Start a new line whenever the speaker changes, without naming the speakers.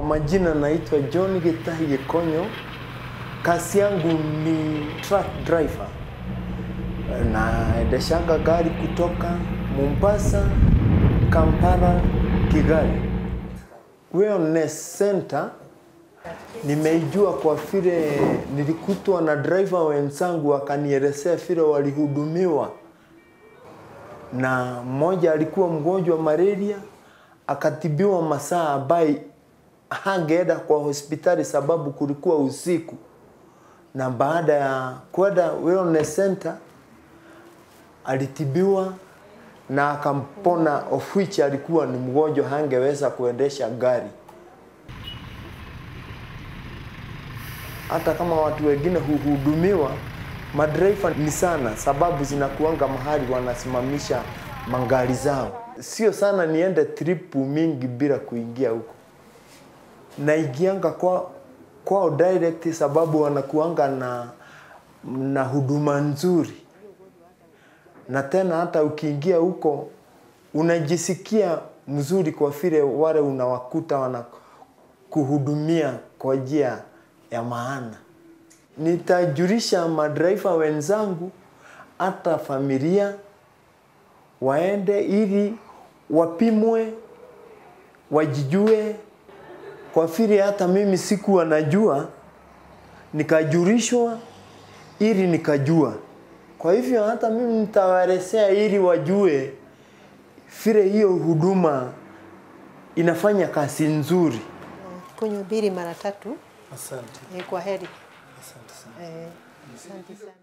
Kwa majina naitwa John Gitahi Gikonyo. Kazi yangu ni truck driver. Naendeshanga gari kutoka Mombasa, Kampala, Kigali. Wellness Center nimeijua kwa vile nilikutwa na driver wenzangu wakanielezea vile walihudumiwa, na mmoja alikuwa mgonjwa malaria akatibiwa masaa ambaye hangeenda kwa hospitali sababu kulikuwa usiku, na baada ya kwenda wellness center alitibiwa na akampona, of which alikuwa ni mgonjwa, hangeweza kuendesha gari. Hata kama watu wengine huhudumiwa, madereva ni sana, sababu zinakuanga mahali wanasimamisha magari zao. Sio sana niende tripu mingi bila kuingia huko, naingianga kwa kwao direct, sababu wanakuanga na na huduma nzuri, na tena hata ukiingia huko unajisikia mzuri kwa vile wale unawakuta wanakuhudumia kwa njia ya maana. Nitajulisha madereva wenzangu hata familia waende ili wapimwe, wajijue, kwa vile hata mimi sikuwa najua, nikajulishwa ili nikajua. Kwa hivyo hata mimi nitawaelezea ili wajue vile hiyo huduma inafanya kazi nzuri.
Kunywa mbili mara tatu.
Asante,
Eh, kwa heri.
asante sana.
Eh, asante sana.